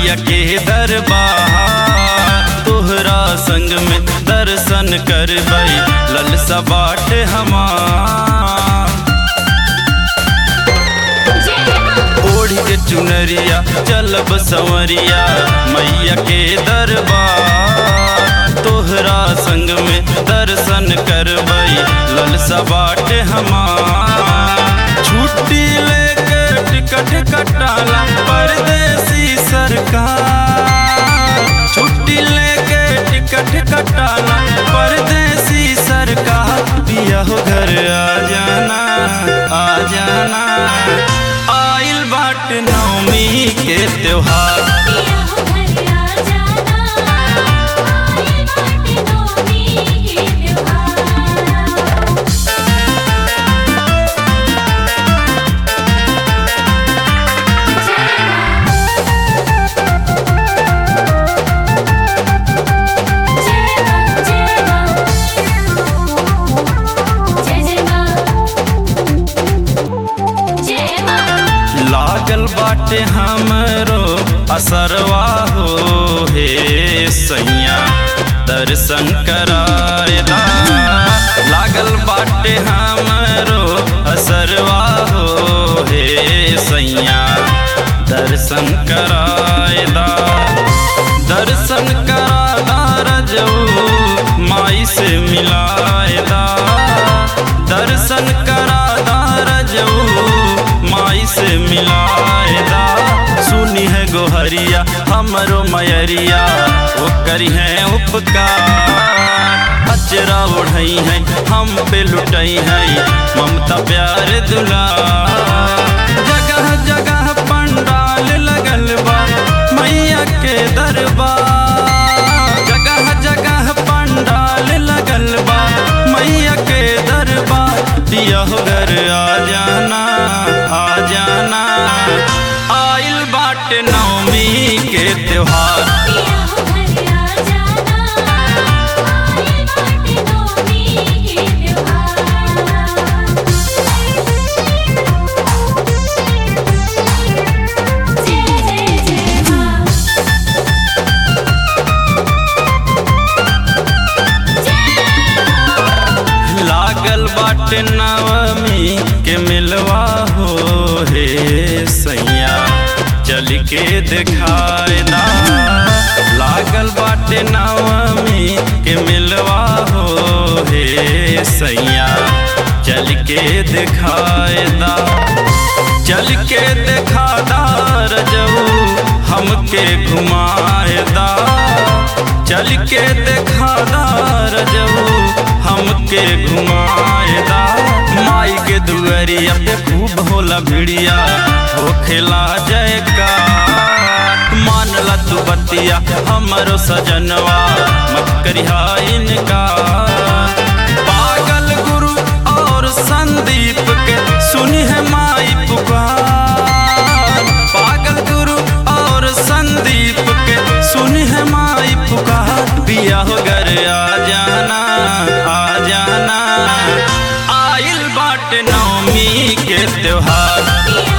मैया के दरबार तोहरा संग में दर्शन करबै ललसा बाट हमार ओढ़ के चुनरिया चलब संवरिया मैया के दरबार तोहरा संग में दर्शन करबै ललसा बाट हमार छुट्टी लेके टिकट कटाला परदेसी सरकार छुट्टी लेके टिकट कटाला परदेसी सरकार पिया हो घर आ जाना आ जाना आइल बाट नवमी के त्योहार पिया हो घर आ जाना आए बाटे नौमी के त्योहार लागल बाटे हमरो असरवा हो हे सैया दर्शन करायला लागल बाटे हमरो असरवा हो हे सैया दर्शन करायला दर्शन कराला रजऊ माई से मिलायला दर्शन कराला रजऊ माई से मिलायला सुनी है गोहरिया हमरो मयरिया वो करी है उपकार अचरा उड़ई है हम पे लुटई है ममता प्यार दुला जगह जगह पंडाल लगल बा मैया के दरबार जगह जगह पंडाल लगल बा मैया के दरबार दिया हो घर आ जाना आ जाना आइल बाट नवमी के त्योहार लागल बाट नवमी के मिलवा हो हे सैया चल के दिखाए दा लागल बाटे नवमी के मिलवा हो हे सैया चल के दिखाए दा चल के दिखा दार जऊ हमके घुमाए दा चल के दिखा दार जऊ हमके घुमाएदा माई के दुअरिया पे खूब होला भिड़िया हो खेला जयका मानला तू बतिया हमरो सजनवा मत करिहा इनका पागल गुरु और संदीप के सुनी है माई पुकार पागल गुरु और संदीप के सुनी है माई पुकार पिया हो घर आ जाना आ जाना आइल बाट नवमी के त्योहार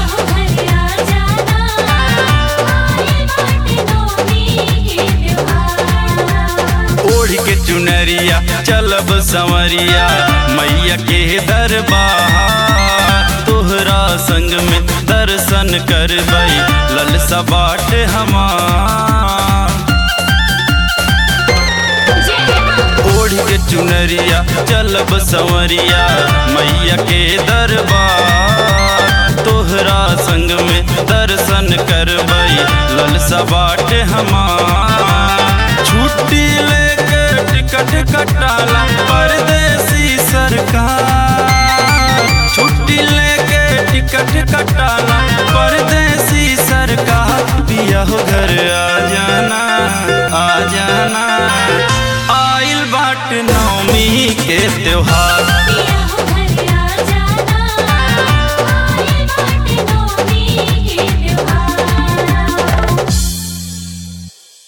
ओढ़ के चुनरिया चलब संवरिया मैया के दरबार तोहरा संग में दर्शन करबै ललसा बाट हमार ओढ़ के चुनरिया चलब संवरिया मैया के दरबार तोहरा संग में दर्शन करबै ललसा बाट हमार छुट्टी लेके टिकट कटाला परदेसी सरकार छुट्टी लेके टिकट कटाला परदेसी सरकार पिया हो घर आ जाना आ जाना आइल बाट नवमी के त्योहार